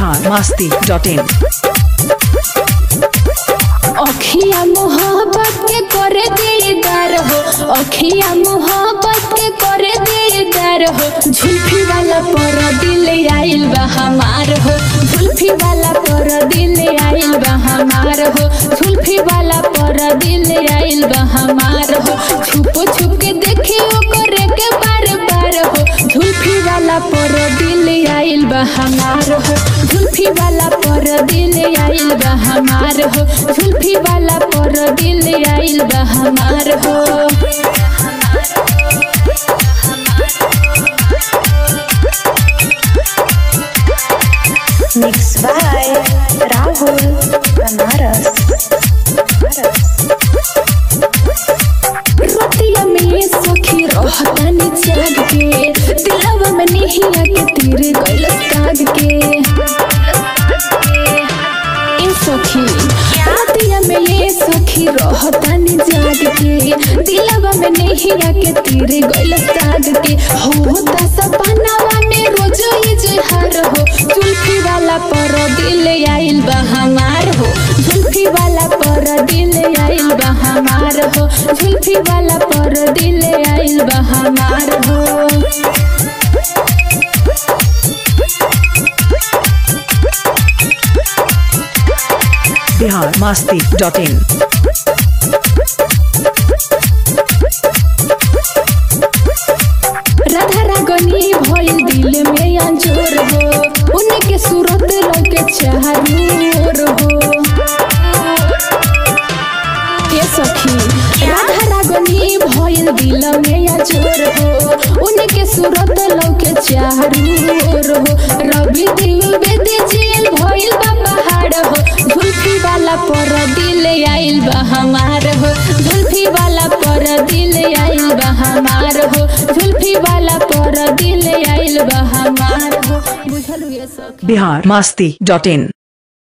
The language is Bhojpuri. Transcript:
बिहार मस्ती डॉट इन अखिया मोहब्बत के करे दीदार हो अखिया मोहब्बत के करे दीदार हो झुल्फी वाला पर दिल आइल बा हमार हो झुल्फी वाला पर दिल आइल बा हमार हो झुल्फी वाला पर दिल आइल बा हमार हो छुप छुप के देखे करे के बार बार हो झुल्फी वाला पर दिल आइल बा हमार हो झुल्फी वाला पर दिल आइल बा हमार हो झुल्फी वाला पर दिल आइल बा हमार हो Mixed by Rahul Banaras. रतिया में सखी रहतानी जाग के दिलवा में निहिया के तीर गइल काग के ए सखी रतिया में ये सखी रहतानी जाग के दिलवा में निहिया के तीर गइल काग के होता सपनावा में रोज इजहार हो जुल्फी वाला पर दिल आइल बा हमार हो जुल्फी वाला पर दिल आइल बा हमार हो जुल्फी वाला पर दिल आइल बा हमार हो बिहार मस्ती डॉट इन राधा रागनी भइल दिल में अंजोर हो उनके सूरत लगे चारोर हो के सखी राधा रागनी भइल दिल में अंजोर हो उनके सूरत लगे चारोर हो रवि दिल बेदे जेल भइल बा पहाड़ हो झुल्फी वाला पर दिल आइल बा हमार हो झुल्फी वाला पर दिल आइल बा हमार हो झुल्फी वाला पर दिल आइल बा हमार हो बुझल ये सखी बिहार मस्ती डॉट इन